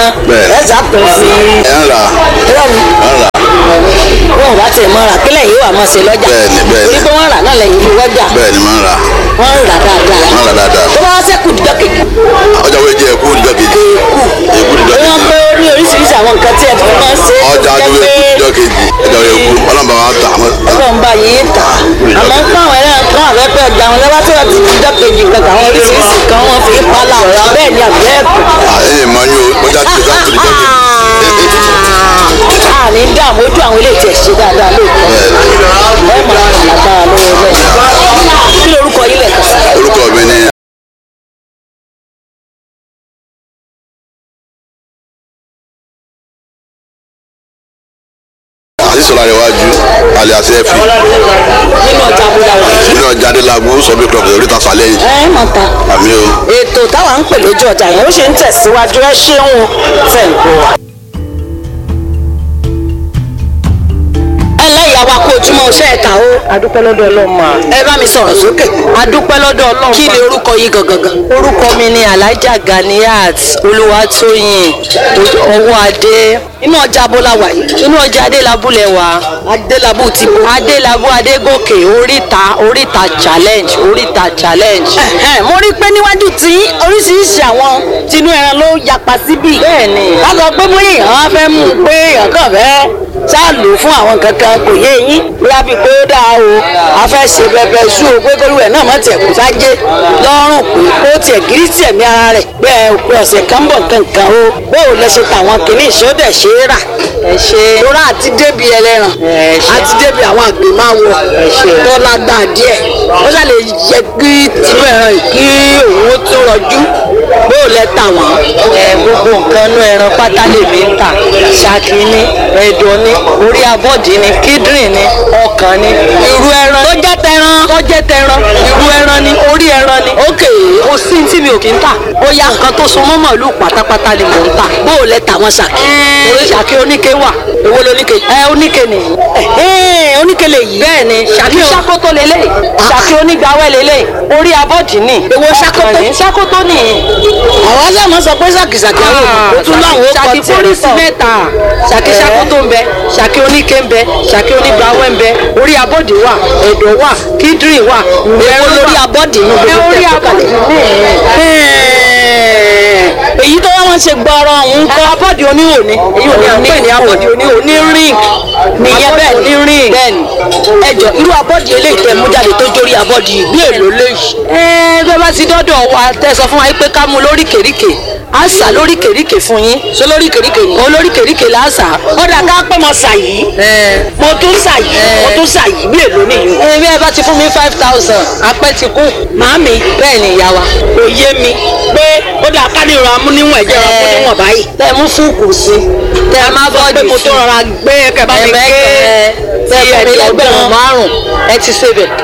ẹran Bẹ́ẹ̀. ẹ sàtọ̀ sí ẹ̀ ń rà irọ́ ni ẹ̀ ń rà wọn ò bá tiẹ̀ mọ́ ra kílẹ̀ yìí wà mọ́ sí lọ́jà Bẹ́ẹ̀ni, bẹ́ẹ̀ni. torí pé wọ́n rà náà lẹ́yìn ìlú wọ́jà bẹ́ẹ̀ ni máa ń rà wọ́n ń rà dáadáa máa ń rà dáadáa tó bá wá sẹ́kù dídọ́ kejì ọjà wo jẹ ẹkú níjọ́ kejì ẹkú níjọ́ wọ́n kejì pé ó ní oríṣiríṣi àwọn nǹkan tí ẹ fi máa ń ṣe é ọjà tó wo jẹ́ ẹkú pé níjọ́ kejì ọjà wo ẹkú ọlọ́mọba wa tà á ọlọ́run bá yìí tà àmọ́ ń pàwọn ẹ̀rọ kan àbẹ́pẹ́ ọjà wọn lọ́wọ́ tí wọ́n ti dídọ́ kejì kankan àwọn oríṣiríṣi kan wọ́n fi ń pálá ọ̀rọ̀ bẹ́ẹ̀ ni àbẹ́ ẹ̀kọ́ ẹ̀yìn mọ́ ní ọjà tó ọjà tó níjọ́ kejì a ní dààmú ojú àwọn ilé ìtẹ̀ ṣe dáadáa lóòótọ́ ẹ máa ń lágbára lọ́wọ́ bẹ́ẹ̀ kí lorúkọ yín lẹ̀ kàn sí. orúkọ mi ni àdìsọ́lá iwájú alias ẹ̀fì nínú ọjà àbúdá wà. nínú ọjà adélagbó sọ́bí club oríta sàlẹ̀yìn ẹ mọ̀ ta àmì o. ètò táwa ń pè lójú ọjà yẹn ó ṣe ń tẹ̀síwájú ẹ ṣeun tẹ̀ ń kó wa. ẹ lẹ́yìn àwa kó ojúmọ́ iṣẹ́ ẹ̀ka o. adúpẹ́ lọ́dọ̀ ọlọ́mọ. ẹ bá mi sọ̀rọ̀ sókè. adúpẹ́ lọ́dọ̀ ọlọ́mọ. kí ni orúkọ yìí gangan. orúkọ mi ni alhaja ganiat olúwatóyìn ọwọ́ adé inú ọjà abọ́lá wà yìí. inú ọjà adélabúlẹ̀ wa adélábù ti bo. adélábù adégòkè oríta oríta challenge oríta challenge. Ẹ̀hẹ́n, mo rí pé níwájú tí oríṣiríṣi àwọn tinú ẹran ló yapa síbí. Bẹ́ẹ̀ni. ká sọ pé bóyá èèyàn á fẹ́ mú un pé èèyàn kàn fẹ́ ṣáà lò fún àwọn kankan kò yé yín bóyá bíi pé ó dáa o a fẹ́ ṣe bẹbẹ sú o pé kólúwẹ̀ náà má tiẹ̀ kó sájé lọ́rùn pé ó tiẹ̀ gírí tiẹ̀ mí ara rẹ̀ pé ẹ pé ọ̀sẹ̀ kan bọ̀ kankan o bóò lẹ ṣe tàwọn kìíní ìṣódẹ̀ ṣe é rà ẹ ṣe lóra àti débi ẹlẹ́ran Ẹ ṣé. àti débi àwọn àgbè máa wọ ṣé. tó lágbá díẹ̀ ó ṣàlè yẹ kí tinú ẹran yìí kí òun ó tún rọjú bóò lẹ tà wọ́n. ẹ gbogbo nǹkan inú ẹran pátá lèmi ń tà ṣáàkì ní ẹ̀dọ̀ ní orí abọ́dì ní kíndìnrín ní ọkàn ní irú ẹran tó jẹ́ tẹran tó jẹ́ tẹran irú ẹran ní orí ẹran ní ókè kò sí tí mi ò kí ń tà bóyá nǹkan tó so mọ́ màálù pátápátá ni mò ń tà bóò lẹ tà wọ́n ṣàkí. orí ṣàkí oníke wà èwo ló níke. ẹ oníke nìyí ẹ̀hẹ́n, oníkele yìí. bẹ́ẹ̀ ni ṣàkí ṣàkótó lélẹ̀ ṣàkí onígbàwẹ́ lélẹ̀ orí abọ́dì ní Èwo ṣàkótó? ọkàn ní ṣàkótó nìyí àwọn sàmọ́ sọ pé ṣàkìṣàkì àwọn òkú tún láwọn ó kọ ṣàkí tiẹ̀ pólísì mẹ́ta ṣàkí Ẹ̀. ṣàkótó ń bẹ ṣàkí oníke ń bẹ ṣàkí onígbàwẹ́ ń bẹ orí abọ́dì wà ẹ̀dọ̀ wà kíndìnrín wà èwo lórí abọ́dì inú ẹ gbogbo orí tẹ̀ tó abọ́dì kalẹ̀. ní Ẹ̀hẹ́n, èyí tó wá wọn ṣe gbọ́rọ̀ ọ̀hún kọ́ abọ́dì oníhò ní èyí ò ní à ń pè ní abọ́dì oníhò ní ring nìyẹn bẹ́ẹ̀ ní ni ring bẹ́ẹ̀ni ẹjọ irú abọ́dì eléyìí tẹ mú jáde tó jórí abọ́dì yìí bí èlò léyìí. ẹ bẹ́ẹ̀ bá ti dọ́dọ̀ wa tẹ́ sọ fún wa pé ká mú lóríkèríkè á sà lóríkèríkè fún yín ṣé lórí kèríkè ni. olóríkèríkè là á sà. ọ̀dà ká pẹ́ mọ sà yìí mo tún sà yìí mo tún sà yìí bí èlò nìyí. ẹ bí ẹ bá ti fún mi five thousand apẹ́ ti kú. màámi bẹ́ẹ̀ ni ìyá wa. kò yé mi pé ó dà ká ní ìrora amúníwọ̀n ẹ̀jẹ̀ rẹ̀ kó níwọ̀n báyìí. tẹ mú fúùkù sí tẹ má pé bọ́ọ̀dì mo sí tó rọra gbé ẹ̀kẹ́ bá mi gbé ẹ̀mẹ́kẹ́ tẹ ti fún mi lẹ́gbẹ̀rún ẹ̀ẹ́dọ́gbọ̀n márùn-ún ẹ ti ṣe bẹ̀.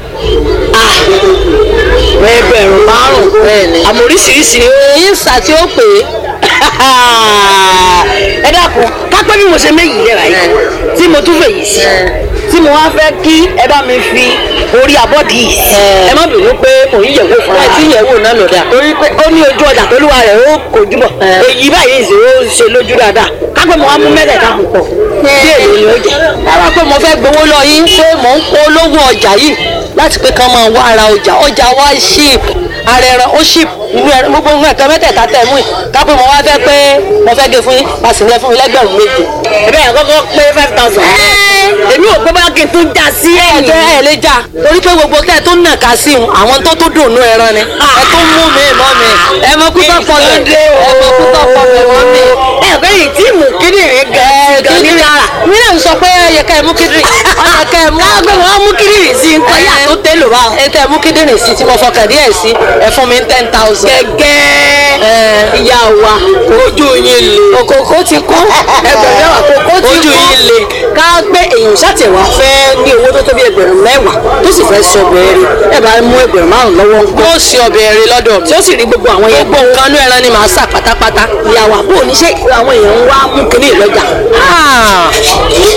ẹgbẹ̀rún márùn-ún bẹ́ẹ̀ ni. àmọ́ oríṣiríṣi èyí ń sà tí ó pè é ẹ dákun kápẹ́ bí mo ṣe méyìí lẹ́ra yìí tí mo tún fèyí sí tí mo wá fẹ́ kí ẹ bá mi fi orí abọ́dì yìí sí ẹ má bínú pé òun yẹ̀wò fún ẹ wa ti yẹ̀wò náà lọ́dà. torí pé ó ní ojú ọjà pẹ̀lú wa rẹ̀ ó kojú bọ̀ èyí báyìí ṣe ó ṣe lójú dáadáa kápẹ́ mo wá mú mẹ́tẹ̀ẹ̀ta púpọ̀ bí èlò ni ó jẹ́ rárá pé mo fẹ́ gbowó lọ yín pé mò ń kó olówó ọjà yìí láti pé kán máa wá ara ọjà ọjà wa ship ara ẹran ó ship inú ẹran gbogbo nǹkan mẹ́tẹ̀ẹ̀ta tẹ̀ mú yìí kápẹ́ mo wá fẹ́ pé mo fẹ́ gé fún yín pàṣẹ fún mi lẹ́gbẹ̀rún méje. ẹ̀bẹ̀ yẹn kọ́kọ́ pé five thousand èmi ò gbé bá kí n tún já sí ẹ̀yìn ẹ̀jẹ̀ ẹ̀ lè jà torí pé gbogbo tẹ́ ẹ tó nà ká sí un àwọn tó tó dùnú ẹran ni ẹ tó mú mi mọ́ mi ẹ mọ kú tọ́pọ̀ mi ẹ mọ kú tọ́pọ̀ mi mọ́ mi. ẹ̀bẹ̀ yìí tí mú kíndìnrín gan gan ní náírà mi náà ń sọ pé ẹyẹ ká ẹ mú kíndìnrín ọyẹ ká ẹ mú. láàgbé wọn mú kíndìnrín sí nǹkan yà tó tẹ́lò bá ẹ tẹ mú kíndìnrín sí tí mo fọkàn díẹ̀ sí ẹ fún mi ten thousand. gẹ́gẹ́ ìyá wa ojú yín le òkòkò ti kú ẹgbẹ̀rún mẹ́wàá kókó tí Ojú kú yín le. ká gbé èèyàn ṣàtẹ̀wá fẹ́ ní owó tó tó bí ẹgbẹ̀rún mẹ́wàá tó sì fẹ́ sọ bẹ́ẹ̀rẹ̀ ẹ bá mú ẹgbẹ̀rún márùn lọ́wọ́ ń gbọ́ yóò ṣe ọbẹ̀ rẹ lọ́dọ̀ mi. tí ó sì rí gbogbo àwọn yẹn gbogbo nǹkan inú ẹran ni màá sà pátápátá. ìyàwó àbò oníṣẹ́ àwọn èèyàn ń wá mú kínní ìlọ́jà Ah,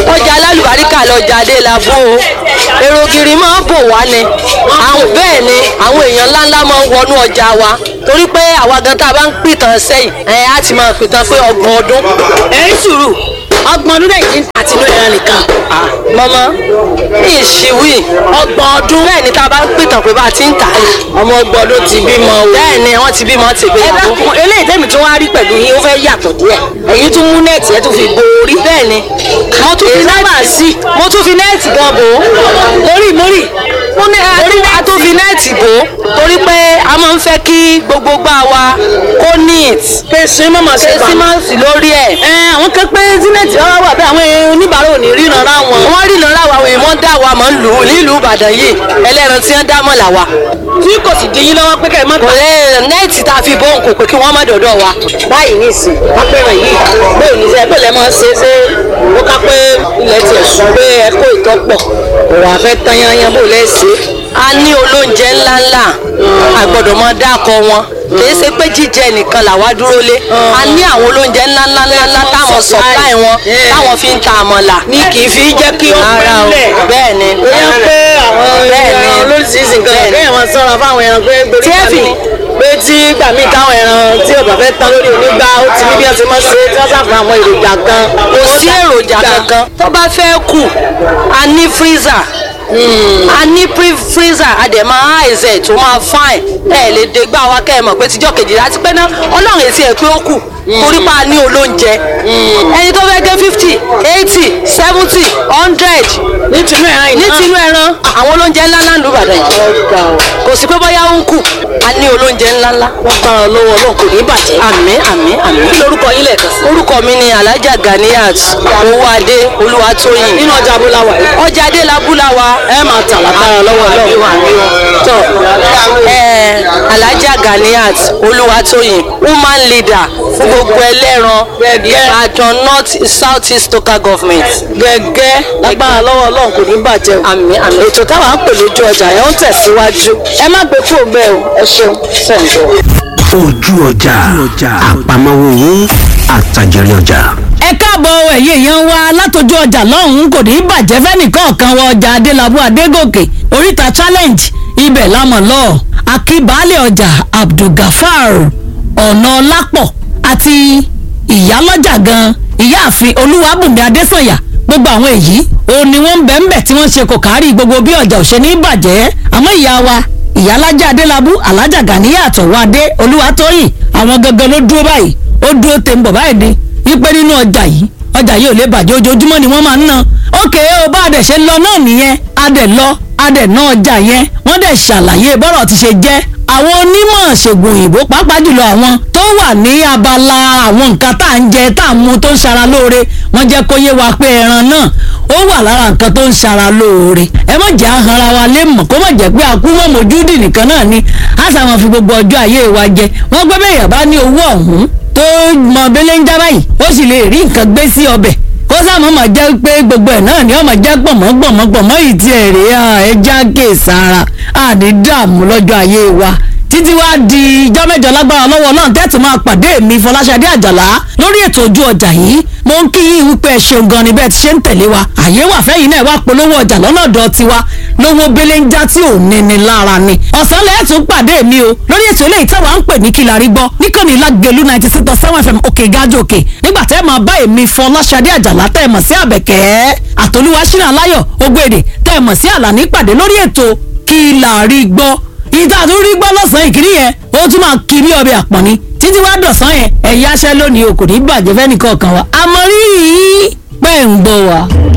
ọjà alálùbáríkà lọjà adélábù o èrò gírí máa ń bò wá ni àwọn bẹ́ẹ̀ ni àwọn èèyàn ńláńlá máa ń wọnú ọjà wa torí pé àwa gan tá a bá ń pìtàn sẹ́yìn ẹ̀ á ti máa pìtàn pé ọgbọ̀n ọdún. ẹ̀ ń sùúrù ọgbọ̀n ọdún lẹ́yìn àti inú ẹran nìkan. mọ́mọ́ ní ìṣìwì ọgbọ̀n ọdún. bẹ́ẹ̀ ni tá a bá ń pìtàn pé bá a ti ń tà á. ọmọ ọgbọ̀n ọdún ti bímọ o. bẹ́ẹ̀ ni wọ́n ti bímọ ti ẹ gbéyàwó. dákun eléyìí tẹ́mi tó wá rí pẹ̀lú yín ó fẹ́ yàtọ̀ díẹ̀ ẹ̀yin tún mú nẹ́ẹ̀tì ẹ̀ tún fi bo orí. bẹ́ẹ̀ ni mo tún fi nẹ́ẹ̀tì sí mo tún fi nẹ́ẹ̀tì gan bò ó mórí mórí mo ní Orí a tún fi nẹ́ẹ̀tì bò ó torí pé a máa ń fẹ́ kí gbogbo gbá wa kó neat pé sin mọ́mọ́ sí ṣe pa. símáǹsì lórí ẹ̀. ẹ àwọn kan pé zinẹ̀tì ọ̀rọ̀ wà bẹ́ẹ̀ àwọn oníbàárà ò ní ríran rá wọn. wọ́n rí lọ́la wa òye wọ́n dá wa mọ̀ ń lù ú nílùú Ìbàdàn yìí ẹlẹ́ran tí wọ́n dá mọ̀ là wa. tí kò sì di yín lọ́wọ́ pé kẹ́ ẹ má kò lè nẹ́ẹ̀tì tá a fi bóun kò pé kí wọ́n má dọ̀dọ̀ wa. báyìí ní ìsìn apẹ̀rẹ̀ yìí bóyá ní sẹ́ bẹ́ẹ̀ lẹ́ máa ṣe ṣe ó ká pé ilẹ̀ tiẹ̀ sùn pé ẹ kó ìtọ́pọ̀ kò wá fẹ́ tán yányán bó lẹ́ ṣe. a ní olóúnjẹ ńláńlá a gbọ́dọ̀ máa dákọ wọn kìí ṣe pé jíjẹ nìkan làwa dúró lé a ní àwọn olóúnjẹ ńláńlá ńláńlá táwọn supply wọn táwọn fi ń ta àmàlà. ní kì í fi jẹ́ kí ó Rárá o, pẹ́lẹ̀. bẹ́ẹ̀ ni. bóyá pé àwọn Bẹ́ẹ̀ ni. ẹran olóríṣiríṣi nǹkan Bẹ́ẹ̀ ni. kéèyàn máa sọ́ra fáwọn ẹran pé torí Tí ẹ gbà fi mí ni. pé tí gbà mí táwọn ẹran tí ọ̀bà fẹ́ tán lórí onígbà ó ti ní bí wọ́n ti máa ṣe tí wọ́n sàfihàn àwọn èròjà kan. kò sí èròjà kankan tó bá fẹ́ kù a ní freezer a ní pre freezer a dẹ̀ máa àìsẹ̀ tó máa fine ẹ lè dé gbà wá kẹ́ ẹ mọ̀ pé tíjọ́ kejì láti pẹ́ náà ọlọ́run èsì ẹ̀ pé ó kù torí pa ní olóúnjẹ ẹni tó fẹ́ gé fifty eighty seventy hundred ní tinú ẹran yìí ní náà. tinú ẹran àwọn olóúnjẹ ńláńlá ń lù bàdàn yìí ọ̀gá o. kò sí pé bóyá ó ń kù a ní olóúnjẹ ńláńlá wọ́n gbára lọ́wọ́ ọlọ́run kò ní bàjẹ́. àmín àmín àmín kí lorúkọ yín lẹ́ẹ̀kan sí. orúkọ mi ni alhaja ganiyat owóadé olúwatóyìn nínú ọjà abúláwà yìí. ọjà adélabúláwa ẹ máa tà látara lọ́wọ́ ọlọ́run. tọ ẹ alhaja ganiyat olúwatóyìn woman leader fún gbogbo ẹlẹ́ran Gẹ́gẹ́. ìbàdàn north south east local government. gẹ́gẹ́ lágbára lọ́wọ́ ọlọ́run kò ní bàjẹ́ o. àmín àmín. ètò táwa ń pè lójú ọjà yẹn ó ń tẹ̀síwájú. ẹ má gbé fóònù bẹ́ẹ̀ o ẹ ṣeun sẹ́ńdọ̀. ojú ọjà àpamọ́wọ́ owó àtàjẹrí ọjà. ẹ káàbọ̀ ẹ̀yẹ èèyàn wa látọjú ọjà lọ́hùn-ún kò ní í bàjẹ́ fẹ́nìkọ̀ọ̀kan wọ ọjà adélábù adégòkè oríta challenge ibẹ̀ lámọ̀ lọ akíbalẹ̀ ọjà abdulgafar ọ̀nà lápọ̀ àti ìyálọ́jà gan ìyáàfin olúwàbùnmi adésànyà gbogbo àwọn èyí òun ni wọ́n ń bẹ̀ ń bẹ̀ tí wọ́n ṣe kò kárí gbogbo bí ọjà ò ṣe ní í bàjẹ́ àmọ́ ìyá wa ìyálájà adélábù alájà gàníyà àtọ̀wádé olúwatóyìn àwọn gangan ló dúró báyìí ó dúró tẹ̀ ń bọ̀ báyìí ni wípé nínú ọjà yìí ọjà yìí ò lè bàjẹ́ ojoojúmọ́ ni wọ́n máa ń ná ókè ó bá a dẹ̀ ṣe lọ náà nìyẹn a dẹ̀ lọ a dẹ̀ ná ọjà yẹn wọ́n dẹ̀ ṣàlàyé bọ́rọ̀ ti ṣe jẹ́ àwọn onímọ̀ ṣègùn òyìnbó pàápàá jùlọ àwọn tó wà ní abala àwọn nǹkan tá à ń jẹ tá à ń mu tó ń ṣara lóore wọ́n jẹ́ kó yé wa pé ẹran náà ó wà lára nǹkan tó ń ṣara lóore ẹ má jẹ́ àhànra wa lé mọ̀ kó má jẹ́ pé àkú mọ̀ mójúdì nìkan náà ni a sàwọn fi gbogbo ọjọ́ ayé wa jẹ wọ́n gbé bẹ́ẹ̀ yàrá ní owó ọ̀hún tó mọ abẹ́lẹ́ ń já báyìí ó sì lè rí nǹkan gbé sí ọbẹ̀ kó sáàmù máa jẹ́ pé gbogbo ẹ̀ náà ni ó máa jẹ́ gbọ̀mọ́ gbọ̀mọ́ gbọ̀mọ́ yìí ti ẹ̀ rèé ẹja kéèsára àní dààmú lọ́jọ́ ayé wa títí wá di ijọ́ mẹ́jọ lágbára lọ́wọ́ náà tẹ́tù máa pàdé mi Fọláṣadé Àjàlá lórí ètò ojú ọjà yìí mo ń kí yín wípé ẹ ṣeun gan ni bẹ́ẹ̀ ti ṣe ń tẹ̀lé wa àyè wà fẹ́yìn náà wá polówó ọjà lọ́nà ọ̀dọ̀ tiwa lówó belenja tí ò ní ni lára ni ọ̀sán lẹ́ẹ̀tún pàdé mi o lórí ètò eléyìí táwa ń pè ní kí la rí gbọ́ níkànnì lágẹ̀lú ninety six point seven fm òkè gájò òkè nígbà tẹ́ ẹ máa bá èmi Fọláṣadé Àjàlá tẹ́ ẹ mọ̀ sí àbẹ̀kẹ́ àtolúwa ṣínà aláyọ̀ ògbèdè tẹ́ ẹ mọ̀ sí àlàní pàdé lórí ètò kí la rí gbọ́ ìta tó rí gbọ́ lọ́sàn-án ìkíní yẹn ó tún máa kí bí ọbẹ̀ àpọ̀n ni títí wá dọ̀sán yẹn ẹ̀yà aṣẹ́ lónìí o kò ní bàjẹ́ fẹ́nìkan kan wa àmọ́ rí i pẹ́ ń gbọ́ wa.